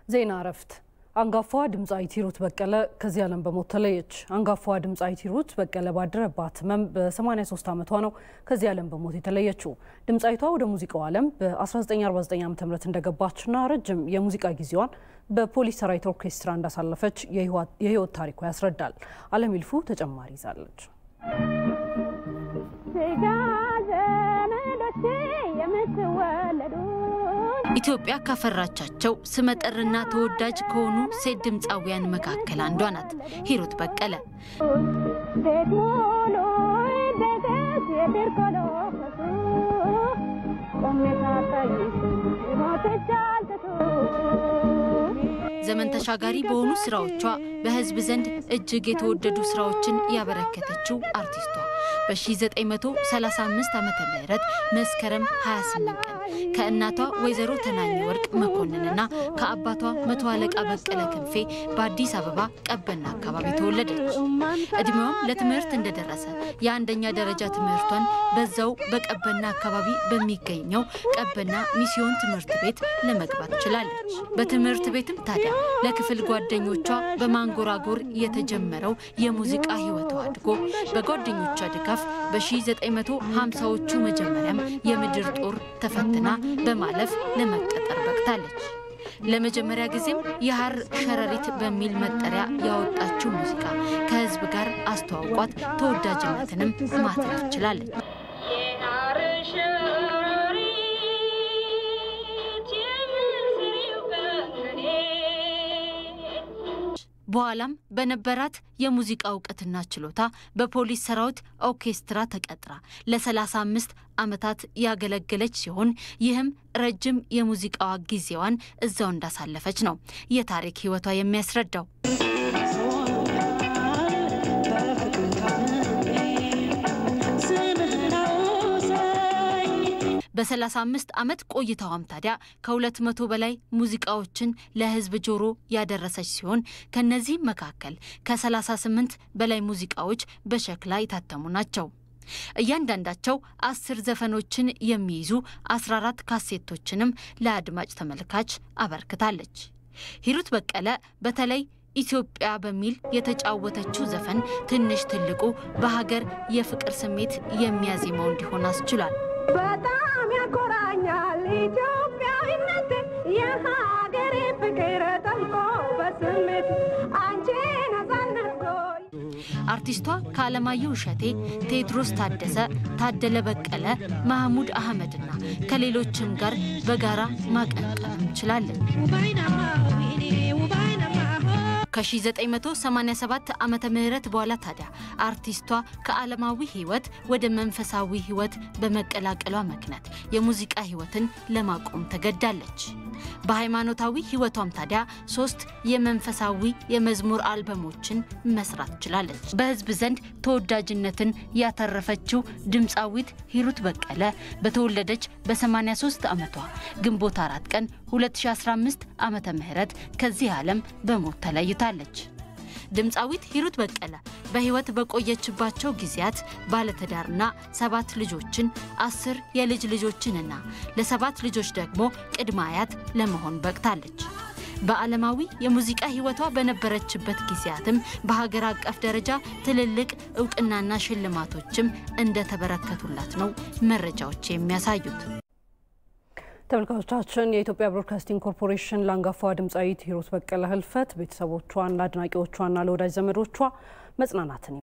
ዜና እረፍት። አንጋፋዋ ድምፃዊት ሂሩት በቀለ ከዚህ ዓለም በሞት ተለየች። አንጋፋዋ ድምፃዊት ሂሩት በቀለ ባደረባት ሕመም በ83 ዓመቷ ነው ከዚህ ዓለም በሞት የተለየችው። ድምፃዊቷ ወደ ሙዚቃው ዓለም በ1949 ዓ ም እንደገባችና ረጅም የሙዚቃ ጊዜዋን በፖሊስ ሰራዊት ኦርኬስትራ እንዳሳለፈች የህይወት ታሪኳ ያስረዳል። አለም ይልፉ ተጨማሪ ይዛለች። ኢትዮጵያ ካፈራቻቸው ስመጥርና ተወዳጅ ከሆኑ ሴት ድምፃውያን መካከል አንዷ ናት ሂሩት በቀለ። ዘመን ተሻጋሪ በሆኑ ስራዎቿ በህዝብ ዘንድ እጅግ የተወደዱ ስራዎችን ያበረከተችው አርቲስቷ በ1935 ዓ ም መስከረም 28 ቀን ከእናቷ ወይዘሮ ተናኘ ወርቅ መኮንንና ከአባቷ መቶ አለቃ በቀለ ክንፌ በአዲስ አበባ ቀበና አካባቢ ተወለደች። እድሜዋም ለትምህርት እንደደረሰ የአንደኛ ደረጃ ትምህርቷን በዛው በቀበና አካባቢ በሚገኘው ቀበና ሚስዮን ትምህርት ቤት ለመግባት ችላለች። በትምህርት ቤትም ታዲያ ለክፍል ጓደኞቿ በማንጎራጎር የተጀመረው የሙዚቃ ህይወቷ አድጎ በጓደኞቿ ድጋፍ በ1950ዎቹ መጀመሪያም የምድር ጦር ተፈትና በማለፍ ለመቀጠር በቅታለች። ለመጀመሪያ ጊዜም የሐር ሸረሪት በሚል መጠሪያ ያወጣችው ሙዚቃ ከህዝብ ጋር አስተዋውቋት ተወዳጅነትንም ማትረፍ ችላለች። በኋላም በነበራት የሙዚቃ እውቀትና ችሎታ በፖሊስ ሰራዊት ኦርኬስትራ ተቀጥራ ለ35 ዓመታት ያገለገለች ሲሆን ይህም ረጅም የሙዚቃዋ ጊዜዋን እዛው እንዳሳለፈች ነው የታሪክ ህይወቷ የሚያስረዳው። በ35 ዓመት ቆይታዋም ታዲያ ከ200 በላይ ሙዚቃዎችን ለህዝብ ጆሮ ያደረሰች ሲሆን ከነዚህም መካከል ከ38 በላይ ሙዚቃዎች በሸክላ የታተሙ ናቸው። እያንዳንዳቸው አስር ዘፈኖችን የሚይዙ 14 ካሴቶችንም ለአድማጭ ተመልካች አበርክታለች። ሂሩት በቀለ በተለይ ኢትዮጵያ በሚል የተጫወተችው ዘፈን ትንሽ ትልቁ በሀገር የፍቅር ስሜት የሚያዜመው እንዲሆን አስችሏል። በጣም ያኮራኛል ኢትዮጵያዊነት የሀገሬ ፍቅር ጠልቆ በስሜት አንቺ ነጻነት አርቲስቷ ከአለማየሁ እሸቴ፣ ቴዎድሮስ ታደሰ፣ ታደለ በቀለ፣ ማህሙድ አህመድና ከሌሎችም ጋር በጋራ ማቀንቀንም ችላለን። ከ1987 ዓመተ ምህረት በኋላ ታዲያ አርቲስቷ ከዓለማዊ ህይወት ወደ መንፈሳዊ ህይወት በመቀላቀሏ ምክንያት የሙዚቃ ህይወትን ለማቆም ተገዳለች። በሃይማኖታዊ ህይወቷም ታዲያ ሶስት የመንፈሳዊ የመዝሙር አልበሞችን መስራት ችላለች። በህዝብ ዘንድ ተወዳጅነትን ያተረፈችው ድምፃዊት ሂሩት በቀለ በተወለደች በ83 ዓመቷ ግንቦት አራት ቀን 2015 ዓመተ ምህረት ከዚህ ዓለም በሞት ተለይታለች። ድምፃዊት ሂሩት በቀለ በህይወት በቆየችባቸው ጊዜያት ባለትዳርና ሰባት ልጆችን አስር የልጅ ልጆችንና ለሰባት ልጆች ደግሞ ቅድመ አያት ለመሆን በቅታለች። በዓለማዊ የሙዚቃ ህይወቷ በነበረችበት ጊዜያትም በሀገር አቀፍ ደረጃ ትልልቅ እውቅናና ሽልማቶችም እንደተበረከቱላት ነው መረጃዎች የሚያሳዩት። ተመልካቾቻችን የኢትዮጵያ ብሮድካስቲንግ ኮርፖሬሽን ለአንጋፋዋ ድምፃዊት ሂሩት በቀለ ህልፈት ቤተሰቦቿን፣ ለአድናቂዎቿና ለወዳጅ ዘመዶቿ መጽናናትን